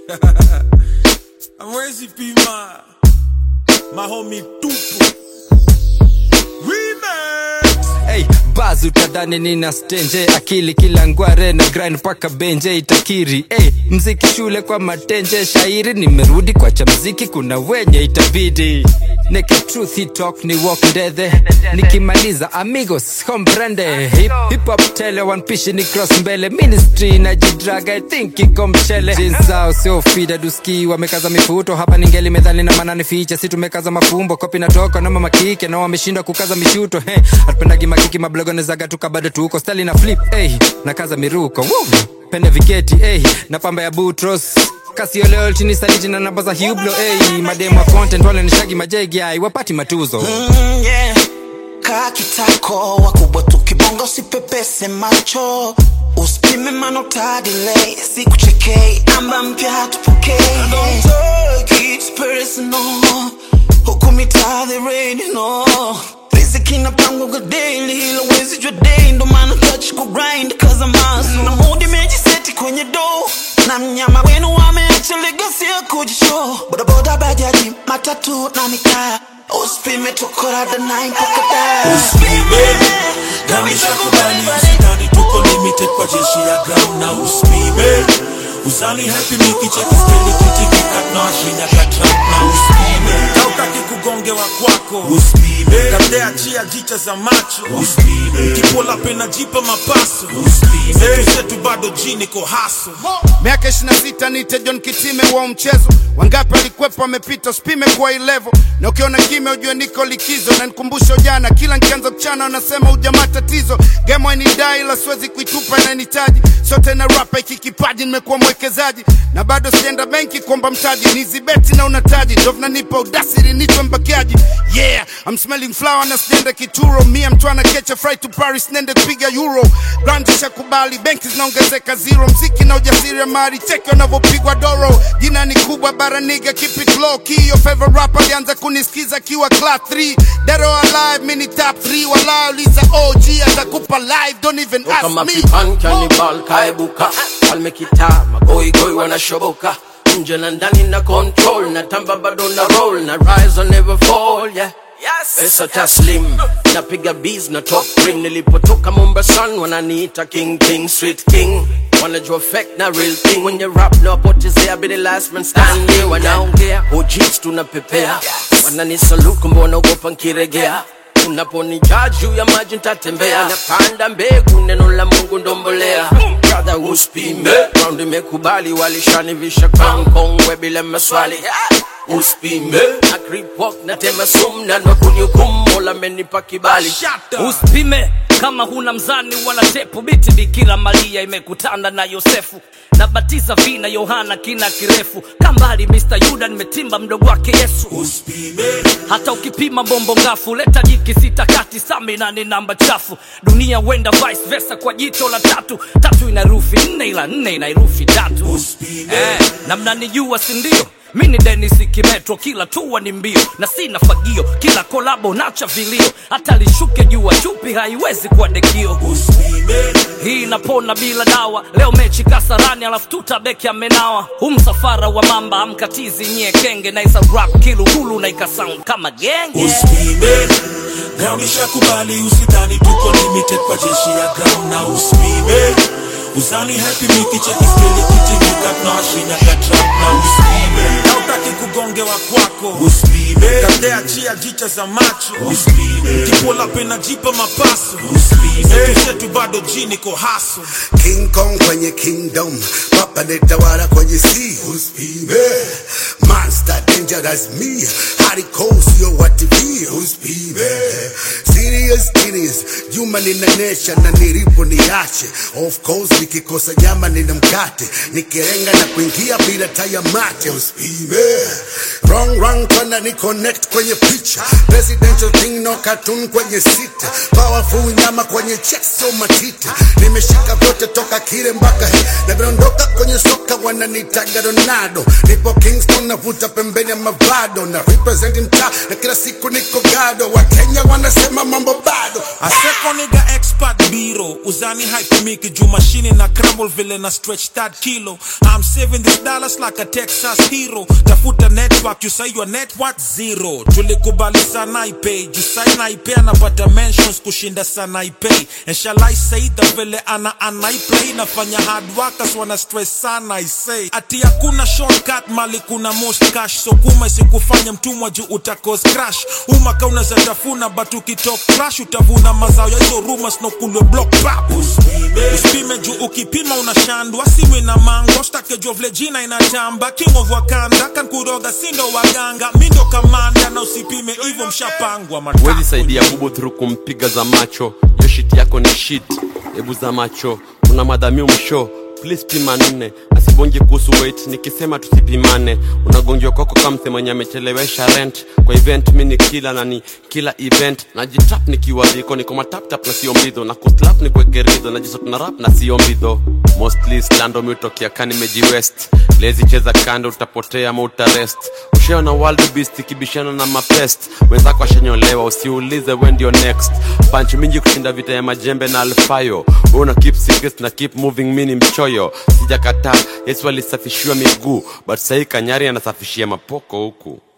Amwezi pima mahomi tupu Remix Hey, baz utadhani nina stenje akili kila ngware na grind paka benje itakiri hey, mziki shule kwa matenje shairi nimerudi kwa cha mziki kuna wenye itabidi Neke truth hii talk ni walk ndethe nikimaliza amigos comprende hip, hip hop tele one pishi ni cross mbele ministry na jidraga i think iko mchele Jeans zao sio fida duski wamekaza mifuto hapa ningeli medhali na manani ficha si tumekaza mafumbo kopi natoka na mama kike na wameshindwa kukaza mishuto hey, hatupendagi makiki mablogone zaga tuka bado tuko stali na flip hey, na kaza miruko Woo! pende viketi hey, na pamba ya butros kasioleo chini saliti na namba za hublo hey, mademu wa content wale nishagi majegi ai wapati matuzo Mm, yeah. kaa kitako wakubwa tukibonga usipepese macho usipime manotadile sikuchekei namba mpya hatupokei Don't take it personal. huku mitaa the rain, no. riziki inapangwa daily ila wezi jua day ndo maana touch ku grind cause I'm hustle. na mood imejiseti kwenye do na mnyama wenu wameacha legacy ya kujishow bodaboda bajaji matatu na mikaya usipime tukorada na mpaka da Usipime na nishakubali usidhani tuko limited kwa jeshi ya ground na usipime uzani happy mikicheki steli kitikika tunawashinya katrap na usipime kautaki kugongewa kwako usipime kabdea chia jicha za macho usipime kipola pena jipa mapaso usipime zetu zetu bado jini ko haso miaka 26 nite John Kitime wa mchezo wangapi walikwepo wamepita usipime kwa hii level na ukiona kime ujue niko likizo na nikumbusha ujana kila nkianza kuchana wanasema ujamaa tatizo game wainidai ila siwezi kuitupa inanitaji sote na rapa iki kipaji nimekuwa mwekezaji na bado sienda benki kuomba mtaji nizibeti na unataji ndo vinanipa udasiri nitwe mbakiaji yeah I'm smelling flower na sijaenda kituro mia mtwana kecha fry to Paris nende kupiga euro brand shakubali benki zinaongezeka zero mziki na ujasiri ya mali cheki wanavyopigwa doro jina ni kubwa bara niga keep it low key your favorite rapper alianza kunisikiza akiwa class 3 dead or alive mini top 3 wala uliza OG atakupa live don't even ask kama me pipan kanibal kaebuka falme kitaa magoigoi wanashoboka nje na ndani na control na tamba bado na roll na rise or never fall yeah pesa taslim napiga bees na top ring nilipotoka mombasan wananiita king king street king wanajua fake na real thing when you rap na wapotezea be the last man standing wanaongea hojits tunapepea wananisaluku mbona ugopa nkiregea unaponijaa juu ya maji ntatembea napanda mbegu neno la mungu ndombolea brother uspime round imekubali walishanivisha crown kongwe bila maswali uspime na creep walk na tema sum na nakunihukumu mola amenipa kibali usipime kama huna mzani wala tepu biti bikira maria imekutana na yosefu nabatiza vina yohana kina kirefu kambali mr yuda nimetimba mdogo wake yesu usipime hata ukipima bombo ngafu leta jiki sita kati samina ni namba chafu dunia wenda vice versa kwa jicho la tatu tatu ina herufi nne ila nne ina herufi tatu Usipime. eh, na mnanijua sindio mi ni denis kimetro kila tua ni mbio na sina fagio kila kolabo nacha vilio hata lishuke jua chupi haiwezi kuwa dekio usipime hii inapona bila dawa leo mechi kasarani alafu tutabeki amenawa hu msafara wa mamba amkatizi nyie kenge naisa rap kilugulu na ikasound kama genge usipime ground ishakubali usidhani tuko limited kwa jeshi ya ground na usipime uzani happy mikicheki steli kitingika tunawashinya katrap na usipime na utaki kugongewa kwako usipime kabdea chia jicha za macho usipime kipola pena jipa mapaso usipime zetu zetu bado jini ko haso King Kong kwenye kingdom, papa netawala kwenye sea. Usipime monster dangerous me, hardcore sio wa TV. Usipime serious genius, Juma ninanesha na nilipo niache. Of course nikikosa nyama nina mkate, nikirenga na kuingia bila taya mate. Usipime wrong wrong kwana ni connect kwenye picha, presidential thing no cartoon kwenye sita, powerful nyama kwenye chest so matita, nimeshika vyote toka kile mpaka he na vinaondoka kwenye soka wananitaga Ronaldo, nipo Kingston navuta pembeni ya mavado na represent mtaa na kila siku niko gado, wa Kenya wanasema mambo bado Aseko nigga expert biro uzani hype miki juu mashini na crumble vile na stretch that kilo I'm I'm saving these dollars like a Texas hero. Tafuta network, you say your network zero. Tulikubali sana ipay, you say naipay anapata mentions kushinda sana ipay. And shall I say the vile ana anaiplay nafanya hard workers wana stress sana I say. Ati hakuna shortcut mali kuna most cash so kuma isikufanya mtumwa juu utakos crash. Umaka unaweza tafuna but ukitok crash utavuna mazao ya hizo rumors no kulwe block pap. Usipime juu ukipima unashandwa simu na mango stake juu vile jina inatamba king of wakanda kan kuroga sindo waganga mindo kamanda na usipime hivyo mshapangwa wezi matako. saidia bubu thuru kumpiga za macho yo shit yako ni shit hebu za macho una madhamiu msho please pima nne asibongi kuhusu weight nikisema tusipimane unagongiwa kwako kamse mwenye amechelewesha rent kwa event mi ni kila na ni kila event najitap nikiwa dhiko niko mataptap na sio mbidho na kuslap ni kuekeridho najisot na rap na sio mbidho mostly slando miutokea ka nimejiwest lezi cheza kando utapotea ama utarest usheo na world beast ikibishana na mapest wenzako ashanyolewa usiulize we ndio next panch mingi kushinda vita ya majembe na alfayo we una keep secrets na keep moving mini mchoyo sijakataa yesu alisafishiwa miguu but sahii kanyari anasafishia mapoko huku